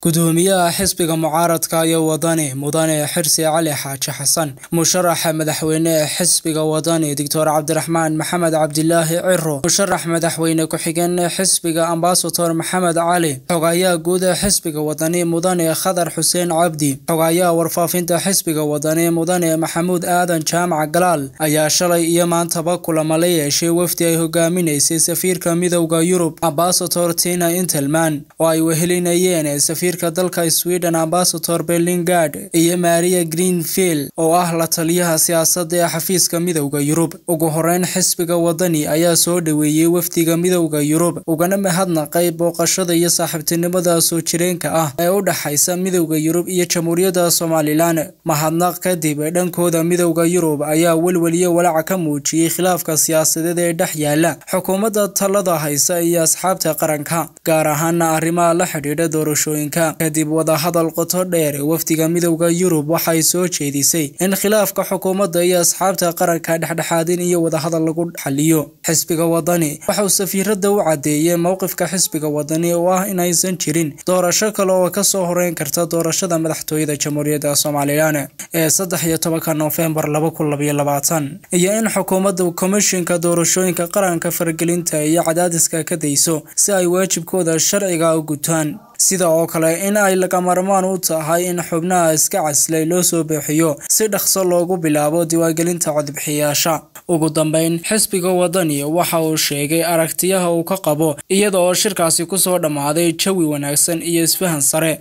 gudoomiyaha xisbiga mucaaradka iyo wadani mudane xirsi cali xaaji xasan musharaxa madaxweyne ee xisbiga wadani doctor cabdiraxmaan maxamed cabdilaahi ciro musharax madaxweyne ku-xigeen xisbiga ambasador maxamed cali xogayaha guud ee xisbiga wadani mudane khadar xuseen cabdi xogayaha warfaafinta xisbiga wadani mudane maxamuud aadan jaamac galaal ayaa shalay iyo maantaba kulamo la yeeshay wafdi ay hogaaminaysay safiirka midowda yurub ambasador tina intelman oo ay wehelinayeen safiirka dalka sweden ambasador berlingard iyo maria greenfield oo ah la taliyaha siyaasadda ee xafiiska midowda yurub ugu horeyn xisbiga wadani ayaa soo dhoweeyey wafdiga midowda yurub ugana mahadnaqay booqashada iyo saaxiibtinimada soo jireenka ah ee u dhexaysa midowda yurub iyo jamhuuriyadda somalilan mahadnaq kadib dhankooda midowda yurub ayaa welweliyo walaaca ka muujiyey khilaafka siyaasadeed ee dhex yaala xukuumadda talada haysa iyo asxaabta qaranka gaar ahaana arrimaha la xidhiidha doorashooyinka kadib wadahadal qoto dheer wafdiga midowda yurub waxay soo jeedisay in khilaafka xukuumadda iyo asxaabta qaranka dhexdhexaadin iyo wadahadal lagu xaliyo xisbiga wadani waxauu safiirada u cadeeyey mowqifka xisbiga wadani oo ah inaysan jirin doorasho kale oo kasoo horeyn karta doorashada madaxtooyada jamhuuriyadda somalilan ee saddex iyo tobanka noofembar laba kun labaiyo labaatan iyo in xukuumadda komishinka doorashooyinka qaranka faragelinta iyo cadaadiska ka dayso si ay waajibkooda sharciga u gutaan sida oo kale in ay lagamarmaan u tahay in xubnaha iska caslay loo soo bixiyo si dhaqso loogu bilaabo diiwaangelinta codbixiyaasha ugu dambeyn xisbiga wadani waxa uu sheegay aragtiyaha uu ka qabo iyada oo shirkaasi kusoo dhammaaday jawi wanaagsan iyo isfahan sare